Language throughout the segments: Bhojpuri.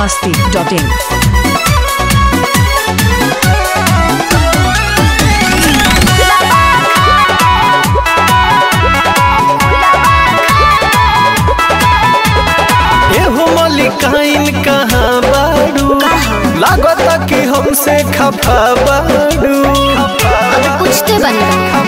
masti.in. एहो मलिकाइन कहाँ बाड़ू लागता कि हमसे खफा बाड़ू पूछते बने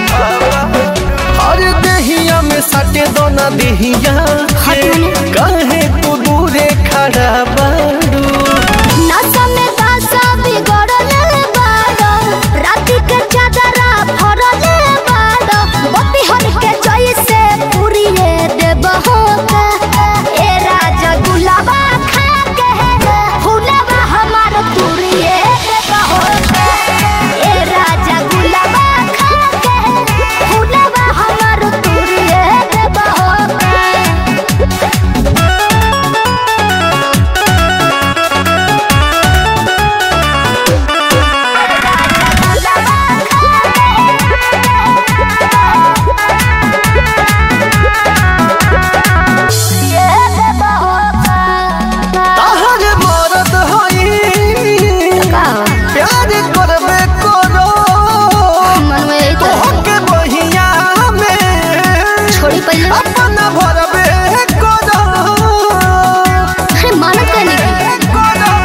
अरे देहिया में सटे दोना देहिया के काहे तू दूरे खड़ा बाड़ू नशा में दासा बिगड़ल बाड़ो राति के चादरा फरल बाड़ो बत्ती हर के जैसे पुरिए देबहो ए राजा गुलाबा खा के फुलवा हमार तुरिए देबहो ए राजा गुलाबा खा के फुलवा हमार तुरिए देबहो ताहर मरद हई प्यार करबे करो तोहके बहिया में छोड़ी पहले अपना भरबे करो अरे मानत कहने की करो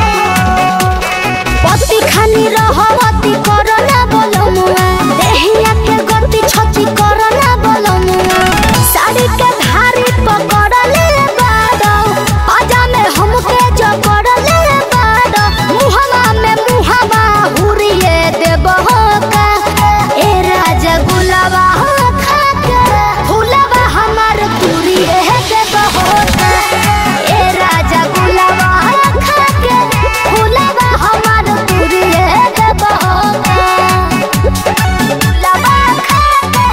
पति खानी रहवती करना बोलमुआ देहिया के गति छची करना बोलमुआ साड़ी के धारी पकड़ले बाड़ो अजा में हमके जकड़ले बाड़ो मुहवा में मुहवा हुरिए देबहो का ए राजा गुलाबा खा के फुलवा हमार तुरिए देबहो का ए राजा गुलाबा खा के फुलवा हमार तुरिए देबहो का गुलाबा खा के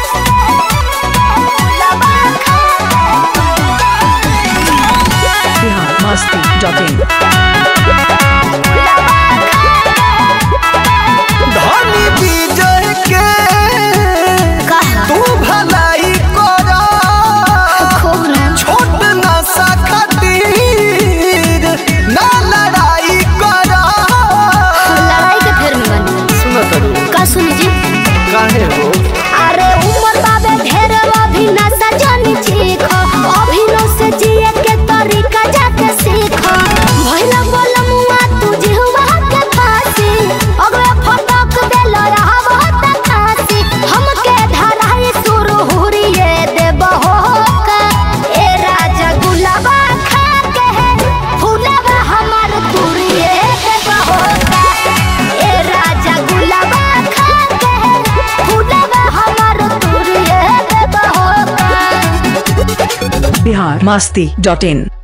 गुलाबा खा Bihar masti.in. धनी विजय के कहा तू भलाई करो खूब ना छोट नशा खातिर ना लड़ाई करो लड़ाई के फेर में बनी सुनो तरू का सुनी जी काहे हो अरे उम्र बाबे ढेर अभी नशा जानी चीख अभी नो से जिए के तरीका जाके सीख भइला बोल मुआ तू जिहुआ के फांसी अगला फटक देल रहा बहुत खासी हमके धराई सुर हुरिए देबहो का ए राजा गुलाबा खा के फुलवा हमार तुरिए देबहो का ए राजा गुलाबा खा के फुलवा हमार तुरिए देबहो का Bihar masti.in.